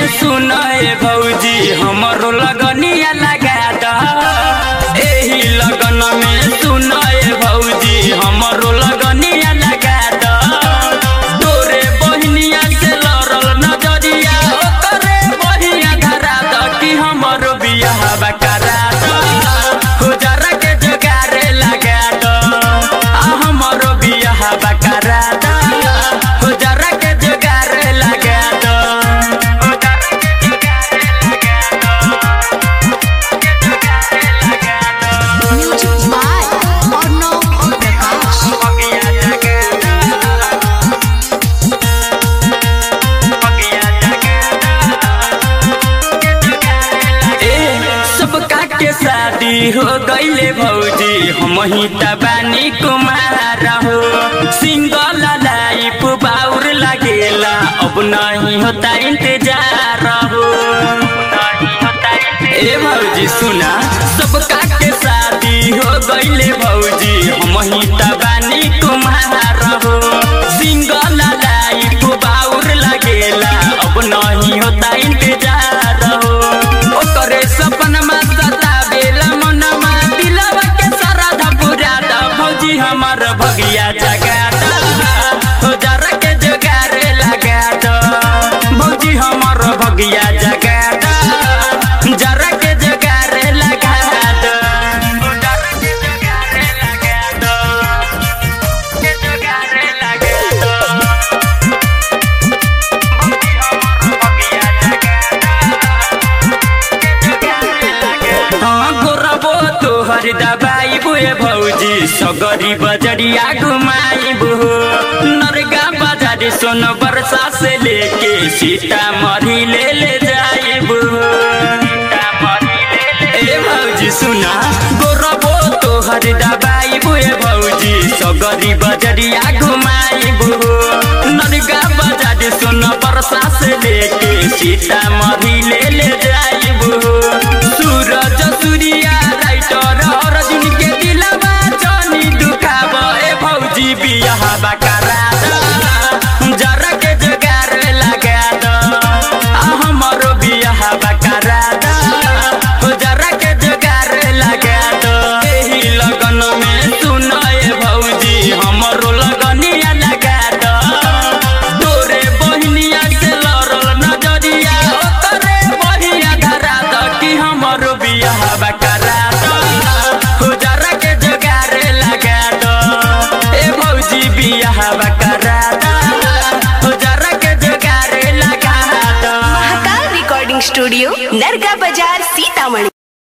सुनाए भौजी हमरो लगनिया लगा द एही लगन में सुनाए भौजी हमरो लगनिया लगा द तोरे बहनिया से लड़ल नजरिया ओकरे बहिया धरा द कि हमरो बियाह करा द हो जरा के जोगारे लगा द आ हमरो बियाह करा द हो जरा के जोगारे लगा द हो जरा के जोगारे लगा द म्यूजिक बाय अर्णव प्रकाश सबका के शादी हो गईले भौजी हम ही तबानी कुमार हो सिंगल लाइफ बाउर लगेला अब नहीं होता इंतजार हो ए भौजी सुना सबका के शादी हो गईले भौजी हम ही तबानी कुमार हो सिंगल लाइफ बाउर लगेला अब नहीं होता इंतजार हो ओकरे सपनमा सतावेला मनमा दिलवा के सरधा पूरा द भौजी हमर भगिया जगा द हो जरा के जोगारे लगा द भौजी हमर भगिया जगा द जरा के जोगारे लगा द जरा के जोगारे लगा द के जोगारे लगा द हाँ गोरबो तोहर दबाई बुए भौजी सगरी बजरिया घुमाइबो नरगा बाजार सोन बरसा से लेके सीतामढ़ी ले ले जाइबो ए भौजी सुना गोरबो तोहर दबाई बुए भौजी सगरी बजरिया घुमाइबो नरगा बाजार सोन बरसा से लेके सीतामढ़ी ले ले जाइबो सूरज सूर्या राइटर अर्जुन के दिलवा जानी दुखाब ए भौजी बियाह बकरा द जरा के जोगार लगा द आ हमरो बियाह बकरा द हो जरा के जोगार लगा द एही लगन में सुनाए भौजी हमरो लगनिया लगा द तोरे बहनिया से लड़ल नजरिया ओकरे बहिया धरा द कि हमरो बियाह करा द हो जरा के जोगारे लगा द ए भौजी बियाह करा द हो जरा के जोगारे लगा द महाकाल रिकॉर्डिंग स्टूडियो नरगा बाजार सीतामढ़ी